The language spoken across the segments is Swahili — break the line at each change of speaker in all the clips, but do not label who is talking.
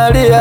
minalia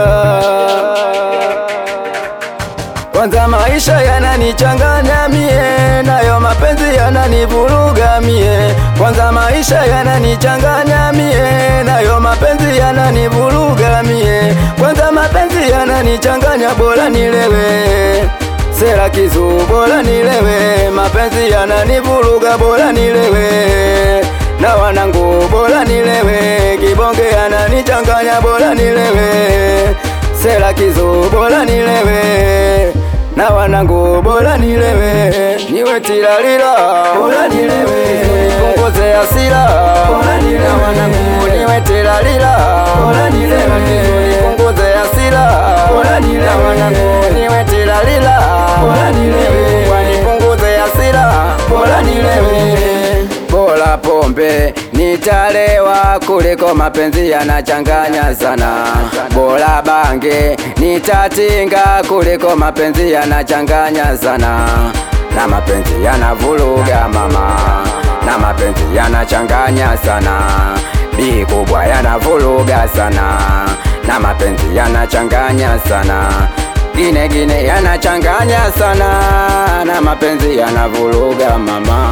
kwanza maisha yananichanganya mie, nayo mapenzi yananivuruga mie. Kwanza maisha yananichanganya mie, nayo mapenzi yananivuruga mie. Kwanza mapenzi yananichanganya, bora nilewe sera kizu, bora nilewe. Mapenzi yananivuruga, bora nilewe na wanangu, bora nilewe. Kibonge yananichanganya, bora nilewe sera kizu, bora nilewe na wanangu bora nilewe, niwe tilalila, bora nilewe, nipunguze hasira, bora nilewe, na wanangu niwe tilalila, bora nilewe, nipunguze hasira, bora nilewe, na wanangu niwe tilalila, bora nilewe, wanipunguze hasira, bora nilewe bora pombe nitalewa kuliko mapenzi yanachanganya sana. Bora bange nitatinga kuliko mapenzi yanachanganya sana. Na mapenzi yanavuruga mama, na mapenzi yanachanganya sana. Bi kubwa yanavuruga sana, na mapenzi yanachanganya sana. Gine gine yanachanganya sana, na mapenzi yanavuruga mama.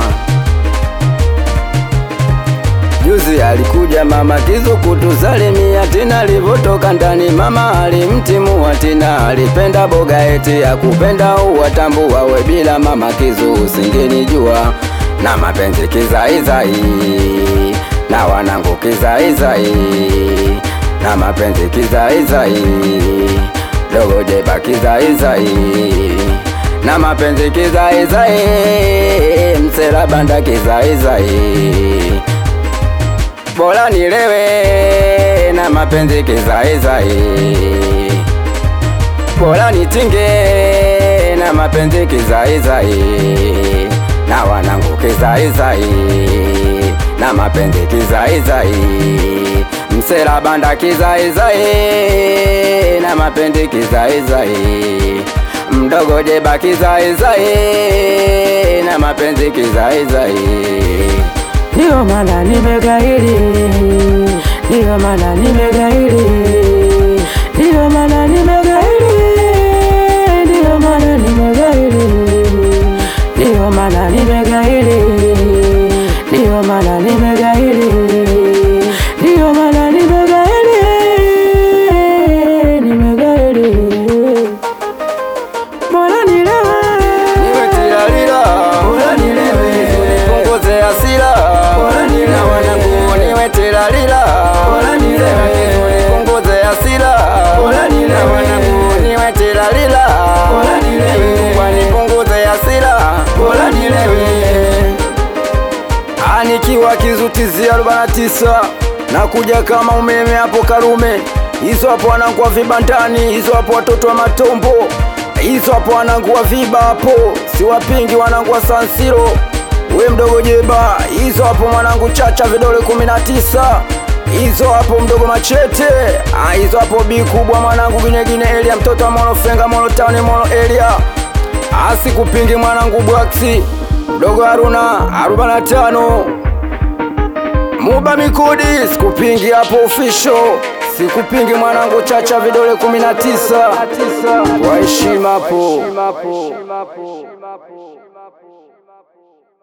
Juzi alikuja mama Kizu kutusalimia tena, alivyotoka ndani mama alimtimua tena, alipenda boga eti ya kupenda uwatambua we bila mama Kizu usingenijua na mapenzi kizaizai na wanangu kizaizai na mapenzi kizaizai dogo jeba kizaizai na mapenzi kizaizai msela banda kizaizai bora nilewe na mapenzi kizaizai, bora nitinge na mapenzi kizaizai, na wanangu kizaizai, na mapenzi kizaizai, msela banda kizaizai, na mapenzi kizaizai, mdogo jeba kizaizai, na mapenzi kizaizai
Ndiyo maana nimegairi, ndiyo maana nimegairi, ndiyo maana nimegairi, ndiyo maana nimegairi, ndiyo maana nimegairi, ndiyo maana nimegairi, ndiyo maana nimegairi, nimegairi. Bora nilewe,
niwe tilalila, bora nilewe, nipunguze hasira, bora nilewe, na wanangu niwe tilalila, bora nilewe, nipunguze hasira, bora nilewe, na wanangu niwe tilalila, bora nilewe, wanipunguze hasira, bora nilewe. Anikiwa kizutizi arobaini na tisa nakuja kama umeme hapo Karume, hizo hapo wanangu wa vibandani, hizo hapo watoto wa matombo, hizo hapo wanangu wa viba hapo, siwapingi wanangu wa Sansiro, we mdogo jeba, hizo hapo mwanangu chacha vidole kumi na tisa hizo hapo mdogo machete, ah, hizo hapo bi kubwa mwanangu ginyegine Elia, mtoto wa Molo Fenga, Molo Town, Molo Elia, asikupingi mwanangu Bwaksi, mdogo Haruna arobaini na tano Muba Mikudi, sikupingi hapo official, sikupingi mwanangu chacha vidole kumi na tisa kwa heshima hapo.